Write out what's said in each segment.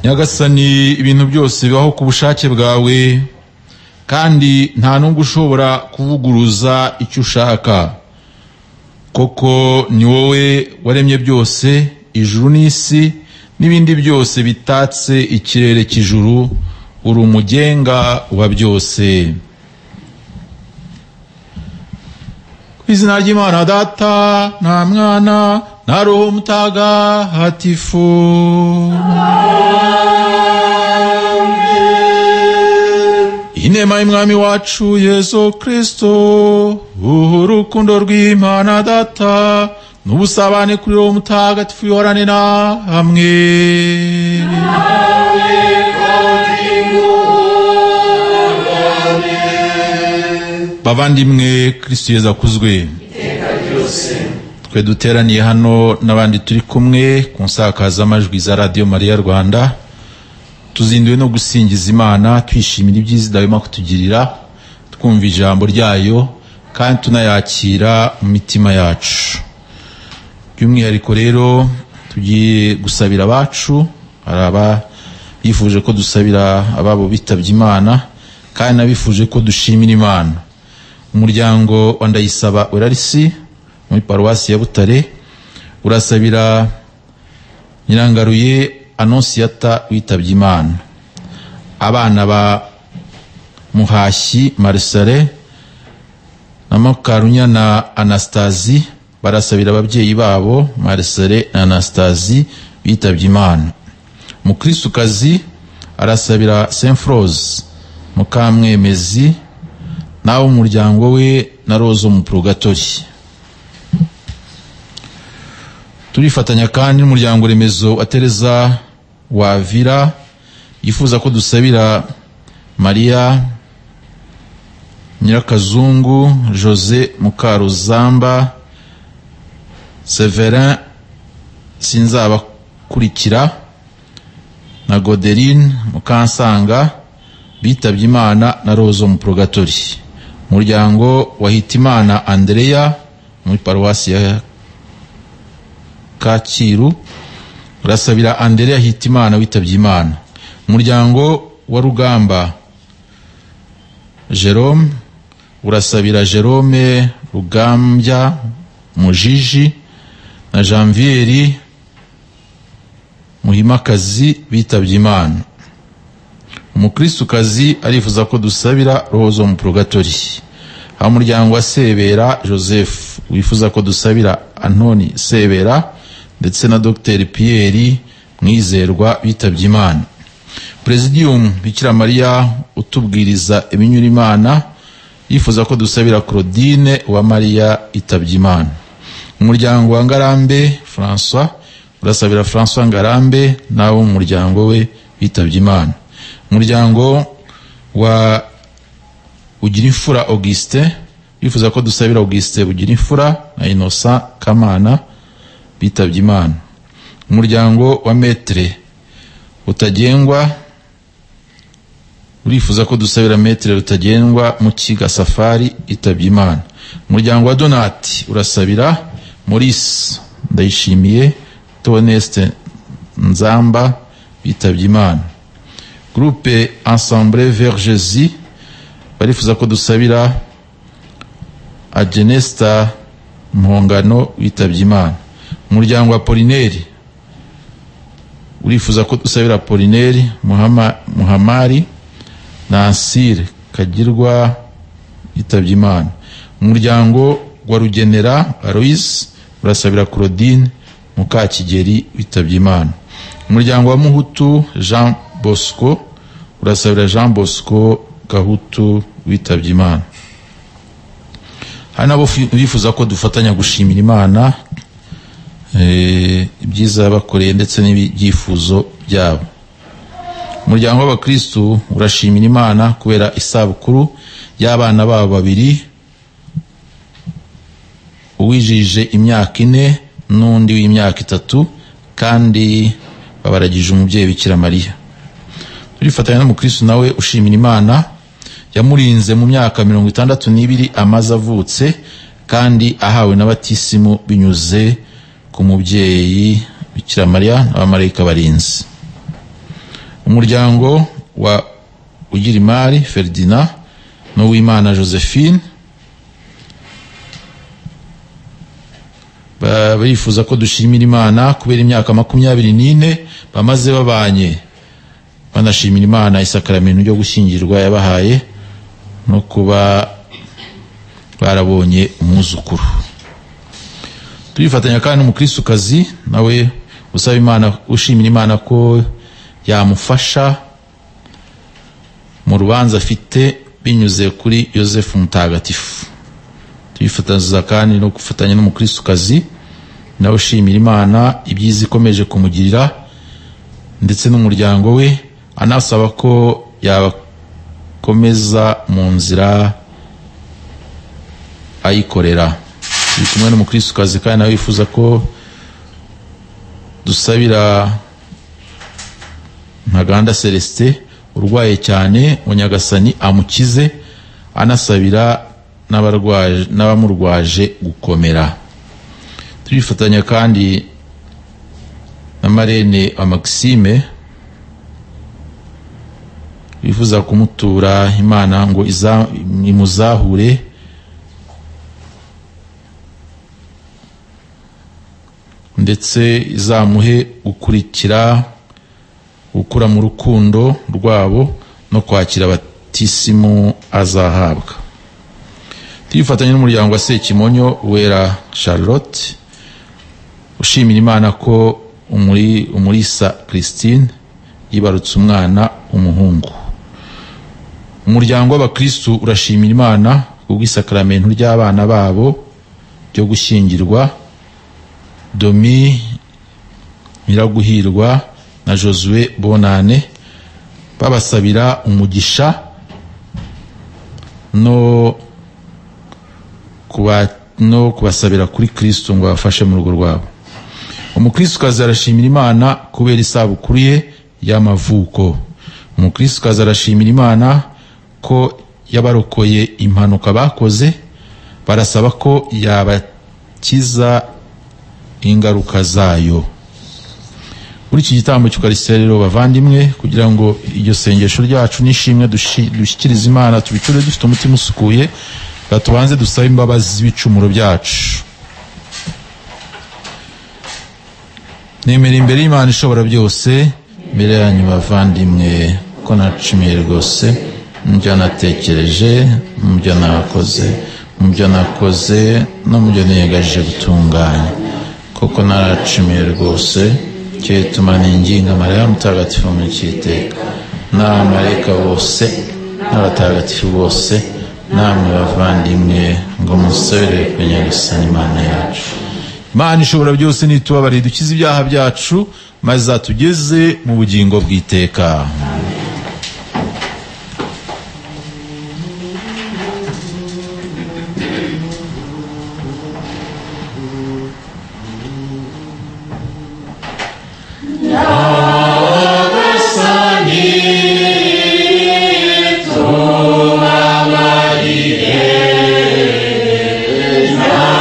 nyagasani ibintu byose bibaho ku bushake bwawe kandi nta n'ubwo ushobora kuvuguruza icyo ushaka koko ni wowe waremye byose ijuru n'isi n'ibindi byose bitatse ikirere cy'ijuru uri umugenga wa byose ku izina ry'imana data nta mwana nta roho mutagatifu inema y'umwami wacu yesu kirisito urukundo rw'imana data n'ubusabane kuri roho mutagatifu yohorane na hamwe bavandimwe kirisito yesu akuzwe twe duteraniye hano n'abandi turi kumwe ku nsakazamajwi za radiyo mariya rwanda tuzinduwe no gusingiza imana twishimira ibyiza idahwema kutugirira twumva ijambo ryayo kandi tunayakira mu mitima yacu by'umwihariko rero tugiye gusabira abacu hari abifuje ko dusabira ababo bitabye imana kandi n'abifuje ko dushimira imana umuryango wa ndayisaba urarisi muri paruwasi ya butare urasabira nyirangaruye anonsiyata witabye imana abana ba muhashyi marisare na mukarunya na anasitazi barasabira ababyeyi babo marisare na anasitazi bitabye imana mukirisukazi arasabira semforoze mukamwemezi nawe umuryango we na roza mu purugatori turifatanya kandi n'umuryango remezo wa tereza wavira yifuza ko dusabira mariya nyirakazungu jose mukaruzamba severin sinzabakurikira na goderine mukansanga bitabye imana na rozo mu purogatori umuryango wa hitimana andereya muri paruwasi ya kacyiru urasabira andereya hitimana witabye imana umuryango wa rugamba jerome urasabira jerome rugambya mujiji na janvieri muhimakazi bitabye imana umukirisukazi arifuza ko dusabira rozo mu purogatori aho umuryango wa sebera joseph wifuza ko dusabira antoni sebera ndetse na dr Pierre mwizerwa bitabye imana presidium bikira mariya utubwiriza ibinyura imana yifuza ko dusabira claudine wa mariya itabye imana umuryango wa ngarambe françois urasabira françois ngarambe n'abo mu muryango we bitabye imana umuryango wa ugira imfura augustin yifuza ko dusabira augustin bugira imfura na innocent kamana bitabye imana umuryango wa metere utagengwa urifuza ko dusabira metere rutagengwa mukiga safari itabye imana umuryango wa donati urasabira maurice ndayishimiye toneste nzamba bitabye imana groupe ensemble vergezi barifuza ko dusabira agenesta mpongano witabye imana umuryango wa polineri urifuza ko dusabira polineri muhamari na ansire kagirwa yitabye imana umuryango wa rugenera aloise urasabira claudine mukakigeri witabye imana umuryango wa muhutu jean bosco urasabira jean bosco gahutu witabye imana hari nabo bifuza ko dufatanya gushimira imana ibyiza bakoreye ndetse n'ibyifuzo byabo umuryango w'abakirisitu urashimira imana kubera isabukuru y'abana babo babiri uwijije imyaka ine n'undi w'imyaka itatu kandi babaragije umubyeyi bikira mariya turifatanya n'umukirisitu nawe ushimira imana yamurinze mu myaka mirongo itandatu n'ibiri amaze avutse kandi ahawe n'abatisimu binyuze ku mubyeyi bikira mariya n'abamarayika barinze umuryango wa ugira imari feridina n'uwimana josephine barifuza ko dushimira imana kubera imyaka makumyabiri n'ine bamaze babanye banashimira imana isakaramentu ryo gushyingirwa yabahaye no kuba barabonye umwuzukuru turifatanya kandi n'umukirisukazi nawe usaba imana ushimira imana ko yamufasha mu rubanza afite binyuze kuri yosefu mutagatifu turifatanyiriza kandi no gufatanya n'umukirisukazi nawe ushimira imana ibyiza ikomeje kumugirira ndetse n'umuryango we anasaba ko yabakomeza mu nzira ayikorera turi kumwe n'umukirisukazi kandi nawe wifuza ko dusabira ntaganda celestin urwaye cyane mu nyagasani amukize anasabira n'abamurwaje gukomera turifatanya kandi na marene wa maxime wifuza kumutura imana ngo imuzahure ndetse izamuhe gukurikira gukura mu rukundo rwabo no kwakira abatisimu azahabwa twifatanya n'umuryango wa sekimonyo wera charlotte ushimira imana ko umurisa christine yibarutse umwana umuhungu umuryango w'abakristu urashimira imana kubw'isakaramentu ry'abana babo ryo gushyingirwa domi nyiraguhirwa na josue bonane babasabira umugisha no kuba no kubasabira kuri kristo ngo abafashe mu rugo rwabo umukristokazi arashimira imana kubera isabukuru ye y'amavuko umukristokazi arashimira imana ko yabarokoye impanuka bakoze barasaba ko yabakiza ingaruka zayo muri iki gitambo cy'ukarisitiya rero bavandimwe kugira ngo iryo sengesho ryacu n'ishimwe dushyikiriza imana tubicure dufite umutima usukuye tubanze dusabe imbabazi z'ibicumuro byacu nemera imbere y'imana ishobora byose mbere yanyu bavandimwe ko nacimiye rwose mu byo natekereje mu byo nakoze mu byo nakoze no mu byo niyegaje gutunganya kuko naracimiye rwose cyituma ninginga mariya mutagatifu mu cyiteka n'abamarayika bose n'abatagatifu bose namwe bavandimwe ngo musabire ku nyagasani imana yacu imana ishobora byose nitubabarire dukize ibyaha byacu maze zatugeze mu bugingo bw'iteka Yeah.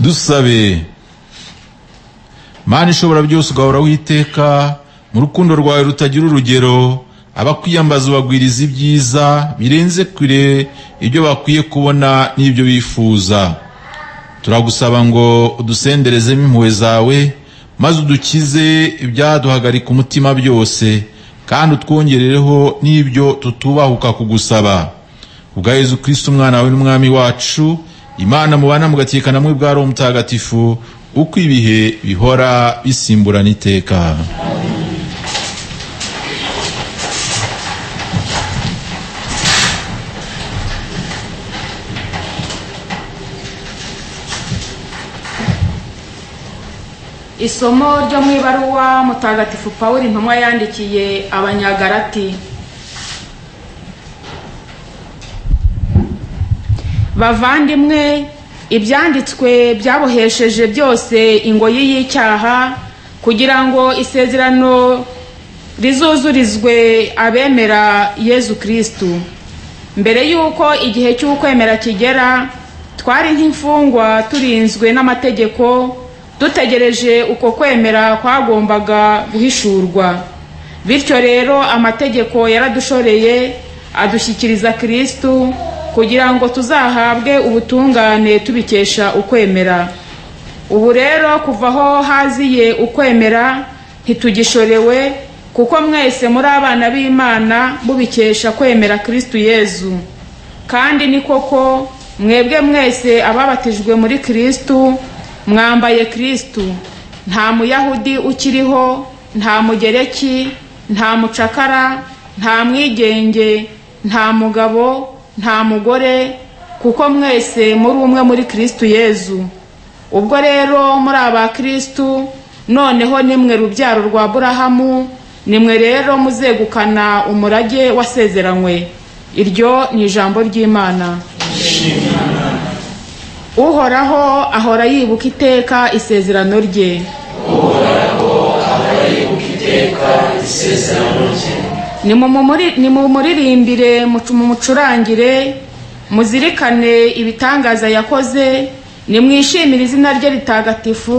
dusabe mana ishobora byose ugahora witeka mu rukundo rwawe rutagira urugero abakwiyambaza ubagwiriza ibyiza birenze kure ibyo bakwiye kubona n'ibyo bifuza turagusaba ngo udusenderezemo impuhwe zawe maze udukize ibyaduhagarika umutima byose kandi utwongerereho n'ibyo tutubahuka kugusaba ubwa yezu kirisiti umwana wawe n'umwami wacu imana mubana mugatekana namwe bwa roho mutagatifu uko ibihe bihora bisimburana iteka isomo ryo mu ibaruwa mutagatifu paul intumwa yandikiye abanyagarati bavandimwe ibyanditswe byabohesheje byose ingoyi y'icyaha kugira ngo isezerano rizuzurizwe abemera yezu kirisitu mbere y'uko igihe cy'ukwemera kigera twari nk'imfungwa turinzwe n'amategeko dutegereje uko kwemera kwagombaga guhishurwa bityo rero amategeko yaradushoreye adushyikiriza kirisitu kugira ngo tuzahabwe ubutungane tubikesha ukwemera ubu rero kuva aho haziye ukwemera ntitugishorewe kuko mwese muri abana b'imana mubikesha kwemera kirisitu yezu kandi ni koko mwebwe mwese ababatijwe muri kirisitu mwambaye kirisitu nta muyahudi ukiriho nta mugereki nta mucakara nta mwigenge nta mugabo nta mugore kuko mwese muri umwe muri kirisitu yezu ubwo rero muri aba kirisitu noneho nimwe rubyaro rwa burahamu nimwe rero muzegukana umurage wasezeranywe iryo ni ijambo ry'imana uhoraho ahora yibuka iteka isezerano rye nimumuririmbire mumucurangire muzirikane ibitangaza yakoze nimwishimire izina rye ritagatifu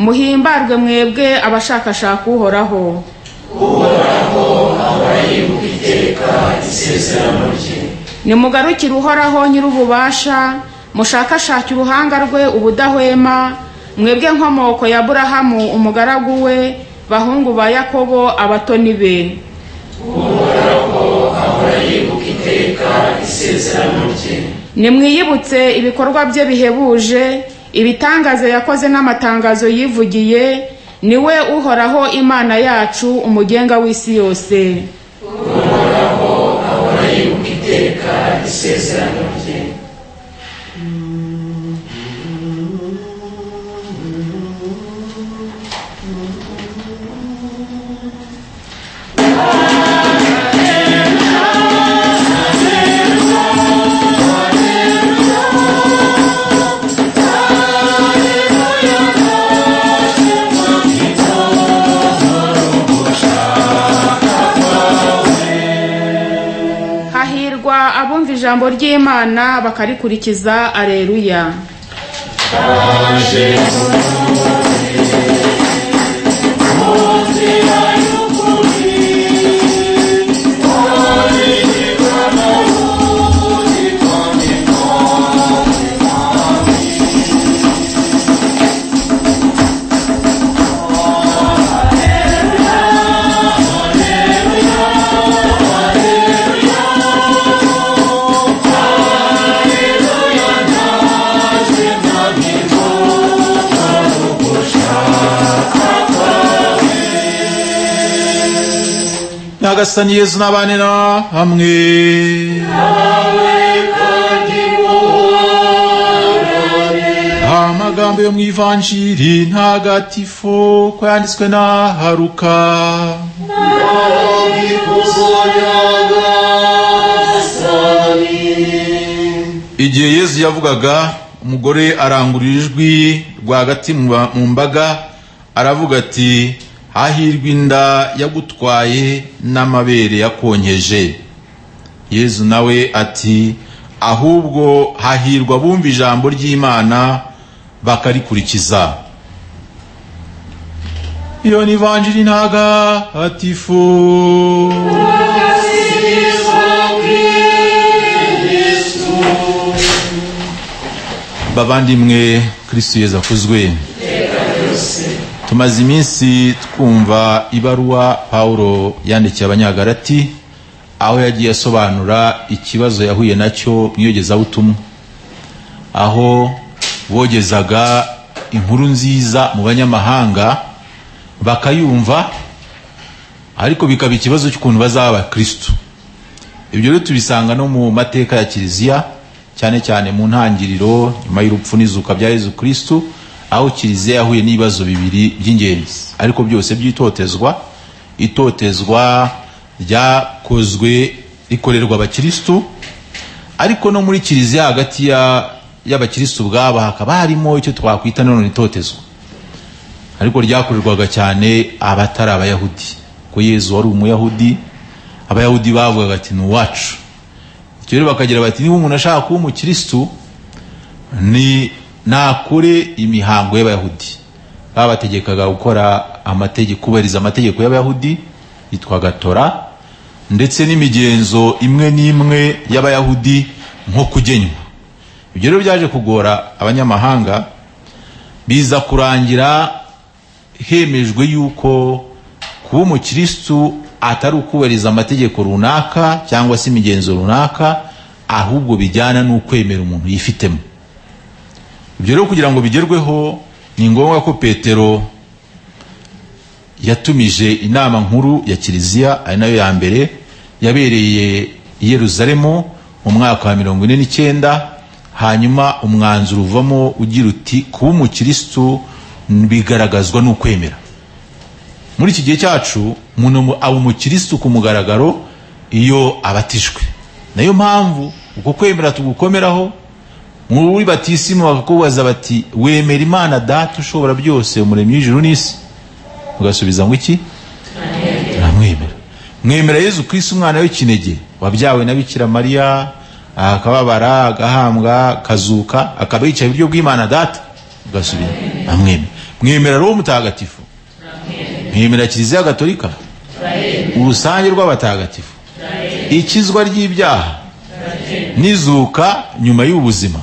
muhimbarwe mwebwe abashakashaka uhoraho nimugarukire uhoraho nyir'ububasha mushakashake uruhanga rwe ubudahwema mwebwe nkomoko ya burahamu umugaragu we bahungu ba yakobo abatoni be nimwiyibutse ibikorwa bye bihebuje ibitangaza yakoze n'amatangazo yivugiye niwe uhoraho imana yacu umugenga w'isi yose uhoraho ahora yibuka iteka isezerano rye ijambo ry'imana bakarikurikiza areruya nyagasani yezu n'abane na hamwe amagambo yo mu ivanjiri ntagatifu ko yanditswe na haruka igihe yezu yavugaga umugore arangurura ijwi rwagati mu mbaga aravuga ati hahirwa inda yagutwaye n'amabere yakonkeje yezu nawe ati ahubwo hahirwa abumva ijambo ry'imana bakarikurikiza iyo ni ivanjiri ntagatifu bavandimwe kristo yezu akuzwe tumaze iminsi twumva ibaruwa pawulo yandikiye abanyagarati aho yagiye asobanura ikibazo yahuye nacyo mu iyogezabutumwa aho bogezaga inkuru nziza mu banyamahanga bakayumva ariko bikaba ikibazo cy'ukuntu bazaba abakristo ibyo rero tubisanga no mu mateka ya kiliziya cyane cyane mu ntangiriro nyuma y'urupfu n'izuka bya yezu kristo aho kiliziya yahuye n'ibibazo bibiri by'ingenzi ariko byose by'itotezwa itotezwa ryakozwe rikorerwa abakirisitu ariko no muri kiliziya hagati ya- y'abakirisitu ubwabo hakaba harimo icyo twakwita nanone itotezwa ariko ryakorerwaga cyane abatari abayahudi ko yezu wari umuyahudi abayahudi bavugaga ati ni uwacu icyo rero bakagira bati niba umuntu ashaka kuba umukirisitu ni nakore imihango y'abayahudi babategekaga gukora amategeko kubahiriza amategeko y'abayahudi yitwaga tora ndetse n'imigenzo imwe n'imwe y'abayahudi nko kugenywa ibyo rero byaje kugora abanyamahanga biza kurangira hemejwe yuko kuba umukirisitu atari ukubahiriza amategeko runaka cyangwa se imigenzo runaka ahubwo bijyana n'ukwemera umuntu yifitemo ibyo rero kugira ngo bigerweho ni ngombwa ko petero yatumije inama nkuru ya kiliziya ari nayo ya mbere yabereye i yeruzalemu mu mwaka wa mirongo ine n'icyenda hanyuma umwanzuro uvamo ugira uti kuba umukirisitu bigaragazwa n'ukwemera muri iki gihe cyacu umuntu aba umukirisitu ku mugaragaro iyo abatijwe nayo mpamvu uko kwemera tugukomeraho muri batisimu bakakubaza bati wemera imana data ushobora byose umuremyi w'ijuru n'isi ugasubiza ngo iki namwemera mwemera yezu kristo umwana w'ikinege wabyawe na bikira mariya akababara agahambwa akazuka akaba yicaye iburyo bw'imana data ugasubiza namwemera mwemera roho mutagatifu mwemera kiliziya gatolika urusange rw'abatagatifu ikizwa ry'ibyaha n'izuka nyuma y'ubuzima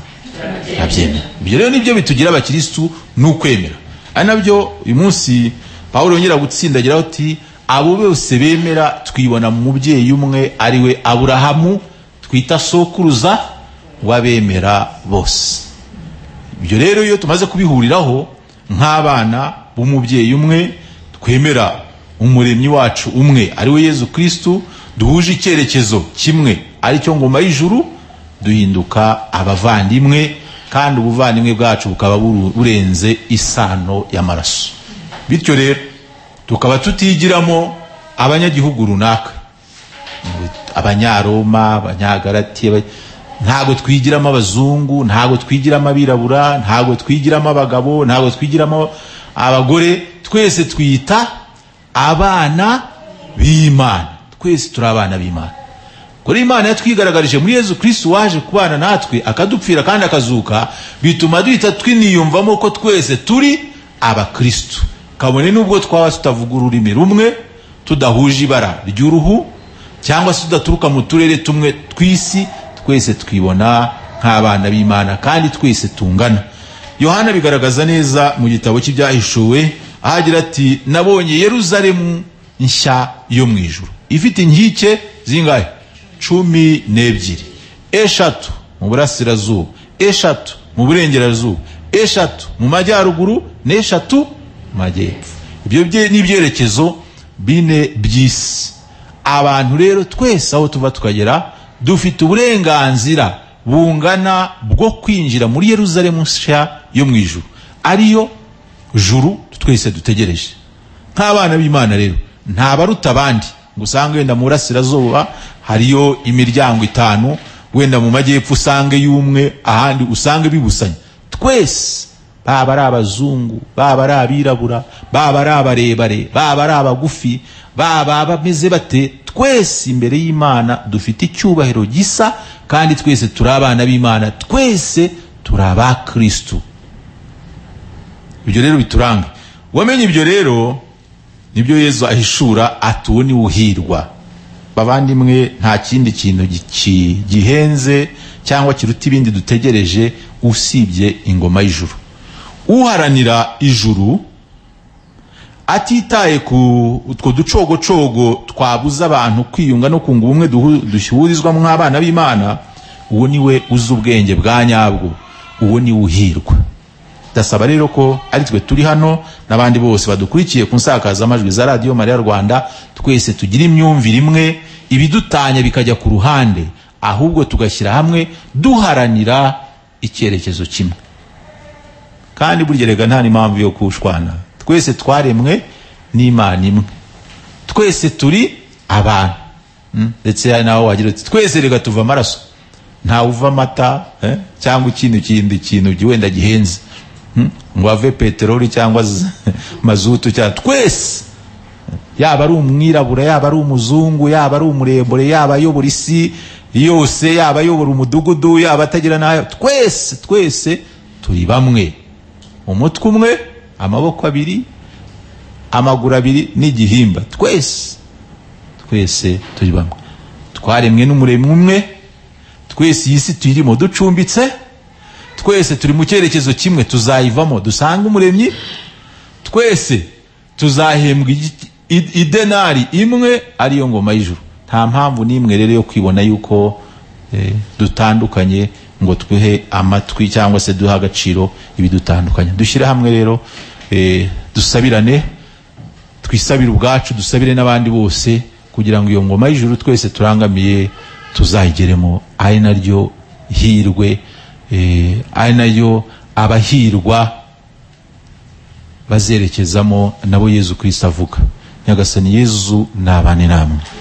ntabyemera ibyo rero nibyo bitugira abakirisitu ni ukwemera ari nabyo uyu munsi pawulo yongera gutsindagira ati abo bose bemera twibona mu mubyeyi umwe ari we aburahamu twita sokuruza w'abemera bose ibyo rero iyo tumaze kubihuriraho nk'abana b'umubyeyi umwe twemera umuremyi wacu umwe ari we yezu kristu duhuje icyerekezo kimwe ari cyo ngoma y'ijuru duhinduka abavandimwe kandi ubuvandimwe bwacu bukaba buru- burenze isano y'amaraso bityo rero tukaba tutigiramo abanyagihugu runaka abanyaroma abanyagarati aba- ntabwo twigiramo abazungu ntabwo twigiramo abirabura ntabwo twigiramo abagabo ntabwo twigiramo abagore twese twita abana b'imana twese turi abana b'imana kuri imana yatwigaragarije muri yezu kristo waje kubana natwe akadupfira kandi akazuka bituma duhita twiniyumvamo ko twese turi abakristo kabone n'ubwo twaba tutavuga ururimi rumwe tudahuje ibara ry'uruhu cyangwa se tudaturuka mu turere tumwe tw'isi twese twibona nk'abana b'imana kandi twese tungana yohana bigaragaza neza mu gitabo cy'ibyahishuwe aho agira ati nabonye yeruzalemu nshya yo mu ijuru ifite inkike zingahe cumi n'ebyiri eshatu mu burasirazuba eshatu mu burengerazuba eshatu mu majyaruguru n'eshatu mu majyepfo ibyo bye- n'ibyerekezo bine by'isi abantu rero twese aho tuva tukagera dufite uburenganzira bungana bwo kwinjira muri yeruzalemu nshya yo mu ijuru ariyo juru twese dutegereje nk'abana b'imana rero nta baruta abandi ngo usange wenda mu burasirazuba hariyo imiryango itanu wenda mu majyepfo usange y'umwe ahandi usange bibusanya twese baba ari abazungu baba ari abirabura baba ari abarebare baba ari abagufi baba bameze bate twese imbere y'imana dufite icyubahiro gisa kandi twese turi abana b'imana twese turi abakristu ibyo rero bituranga wamenye ibyo rero nibyo yezu ahishura ati uwo ni uhirwa bavandimwe nta kindi kintu giki- gihenze cyangwa kiruta ibindi dutegereje usibye ingoma y'ijuru uharanira ijuru atitaye ku utwo ducogocogo twabuza abantu kwiyunga no kunga ubumwe duhu- duhurizwamo nk'abana b'imana uwo ni we uzi ubwenge bwa nyabwo uwo ni we uhirwa ndasaba rero ko ari twe turi hano n'abandi bose badukurikiye ku nsakazamajwi za radiyo mariya rwanda twese tugira imyumvire imwe ibidutanya bikajya ku ruhande ahubwo tugashyira hamwe duharanira icyerekezo kimwe kandi burya rega nta n'impamvu yo kushwana twese twaremwe n'imana imwe twese turi abantu Mm, ndetse hari naho wagira uti twese reka tuva amaraso ntawe uva amata eh, cyangwa ikindi kindi kintu gi- wenda gihenze Mm, ngo ave peteroli cyangwa z- mazutu cyangwa twese yaba ari umwirabura yaba ari umuzungu yaba ari umuremure yaba ayobora isi yose yaba ayobora umudugudu yaba atagira n'ayo twese twese turi bamwe umutwe umwe amaboko abiri amaguru abiri n'igihimba twese twese turi bamwe twaremwe n'umuremyi umwe twese iyi si tuyirimo ducumbitse twese turi mu cyerekezo kimwe tuzayivamo dusanga umuremyi twese tuzahembwa igi- i- idenari imwe ariyo ngoma y'ijuru nta mpamvu n'imwe rero yo kwibona yuko eh, dutandukanye ngo twihe amatwi cyangwa se duhe agaciro ibidutandukanya dushyire hamwe rero eh, dusabirane twisabire ubwacu dusabire n'abandi bose kugira ngo iyo ngoma y'ijuru twese turangamiye tuzayigeremo ari naryo hirwe eh, ari nayo abahirwa bazerekezamo nabo yezu kristo avuga nyagasani yezu nabane namwe